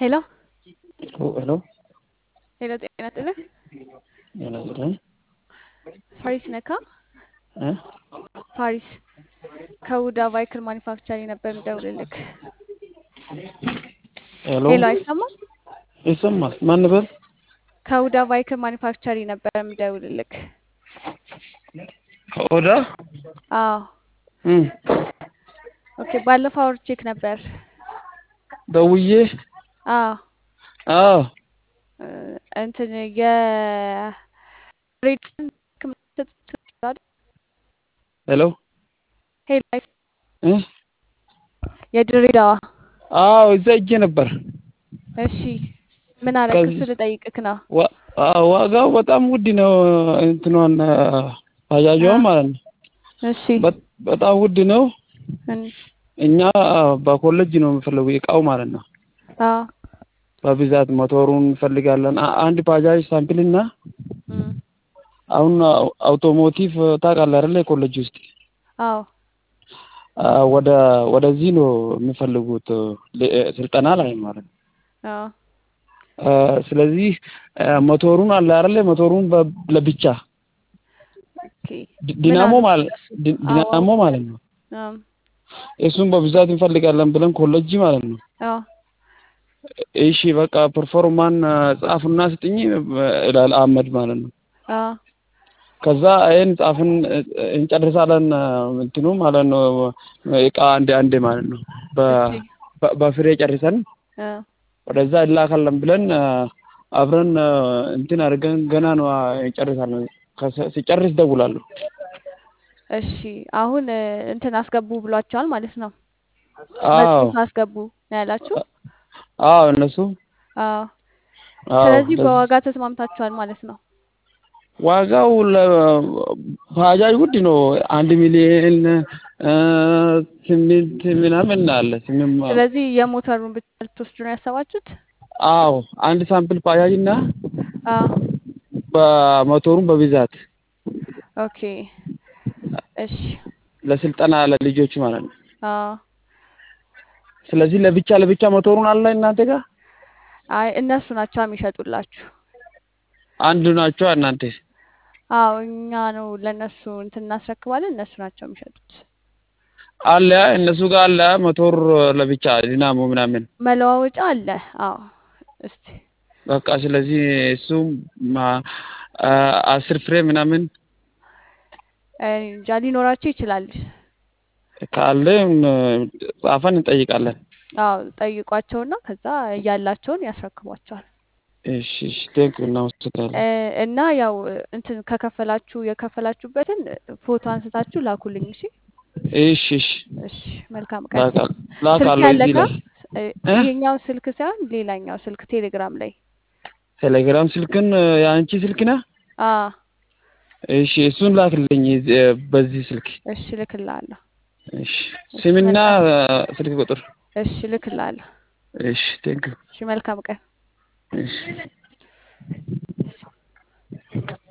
ሄሎ ሄሎ ሄሎ፣ ጤና ይስጥልኝ። ጤና ይስጥልኝ ፋሪስ ነካ እ ፋሪስ ከውዳ ቫይክል ማኒፋክቸሪንግ ነበር የምደውልልክ። ሄሎ ሄሎ፣ አይሰማም? ይሰማል። ማን ነበር? ከውዳ ቫይክል ማኒፋክቸሪንግ ነበር የምደውልልክ። ከኦዳ አዎ፣ እም ኦኬ። ባለፈው አውርቼክ ነበር። ደውዬ አዎ አዎ እ እንትን የ ሄሎ ሄሎ፣ እ የድሬዳዋ አዎ እዛ እጄ ነበር። እሺ፣ ምን አለ? ከዚህ- ክስ ልጠይቅክ ነው። ዋ- አዎ፣ ዋጋው በጣም ውድ ነው። እንትኗን ባጃጇ ማለት ነው። እሺ በ- በጣም ውድ ነው። እን- እኛ በኮሌጅ ነው የምፈለጉ እቃው ማለት ነው። አዎ በብዛት ሞተሩን እንፈልጋለን። አ- አንድ ባጃጅ ሳምፕል እና እም፣ አሁን አው- አውቶሞቲቭ ታውቃለህ አይደለ? የኮሌጅ ውስጥ አዎ አ፣ ወደ ወደዚህ ነው የሚፈልጉት ለ- ስልጠና ላይ ማለት ነው። አዎ አ፣ ስለዚህ አ፣ ሞተሩን አለ አይደለ? ሞተሩን በ- ለብቻ ኦኬ። ዲ- ምን ዲናሞ አሉ ማለት እነሱ? ዲ- አዎ ዲናሞ ማለት ነው። አም፣ እሱን በብዛት እንፈልጋለን ብለን ኮሌጅ ማለት ነው። አዎ እሺ በቃ ፐርፎርማን ጻፍና ስጥኝ ይላል አህመድ ማለት ነው። አዎ ከዛ ይህን ጻፍን እንጨርሳለን እንትኑ ማለት ነው። እቃ አንዴ አንዴ ማለት ነው። በ- እሺ በ- በፍሬ ጨርሰን አዎ ወደዛ እላካለን ብለን አ፣ አብረን አ፣ እንትን አድርገን ገና ነው አ፣ እንጨርሳለን። ከሰ- ሲጨርስ ደውላለሁ። እሺ አሁን እ፣ እንትን አስገቡ ብሏቸዋል ማለት ነው። አዎ መጽሐፍ አስገቡ ነው ያላችሁ? አዎ እነሱ አዎ አዎ ስለዚህ ለዚህ በዋጋ ተስማምታችኋል ማለት ነው። ዋጋው ለባጃጅ ውድ ነው። አንድ ሚሊዮን አ፣ ስምንት ምናምን አለ ስምንት ማ- ስለዚህ የሞተሩን ብቻ ልትወስዱ ነው ያሰባችሁት? አዎ አንድ ሳምፕል ባጃጅ እና አዎ በሞተሩን በብዛት ኦኬ እሺ ለስልጠና ለልጆች ማለት ነው። አዎ ስለዚህ ለብቻ ለብቻ ሞተሩን አለ እናንተ ጋር አይ እነሱ ናቸው የሚሸጡላችሁ። አንድ ናቸው እናንተ አዎ እኛ ነው ለእነሱ እንትን እናስረክባለን፣ እነሱ ናቸው የሚሸጡት። አለ እነሱ ጋር አለ ሞተር ለብቻ ዲናሞ ምናምን መለዋወጫ አለ። አዎ እስቲ በቃ ስለዚህ እሱም ማ- አ- አስር ፍሬ ምናምን እኔ እንጃ ሊኖራቸው ይችላል። ካለ ጻፈን እንጠይቃለን። አዎ ጠይቋቸውና ከዛ ያላቸውን ያስረክቧቸዋል። እሺ እሺ ቴንክ እናመሰግናለን። እ፣ እና ያው እንትን ከከፈላችሁ የከፈላችሁበትን ፎቶ አንስታችሁ ላኩልኝ። እሺ እሺ እሺ እሺ፣ መልካም ቀን። ላካ- ስልክ ላካለሁ እዚህ ያለካ ላይ እ፣ እ? ይሄኛው ስልክ ሳይሆን ሌላኛው ስልክ ቴሌግራም ላይ ቴሌግራም ስልክን የአንቺ ስልክ ነህ? አ እሺ እሱን ላክልኝ እዚህ፣ በዚህ ስልክ እሺ ልክልሃለሁ። እሺ እሺ ስምና መልካም ስልክ ቁጥር እሺ ልክልሃለሁ። እሺ ቴንክ እሺ መልካም ቀን። እሺ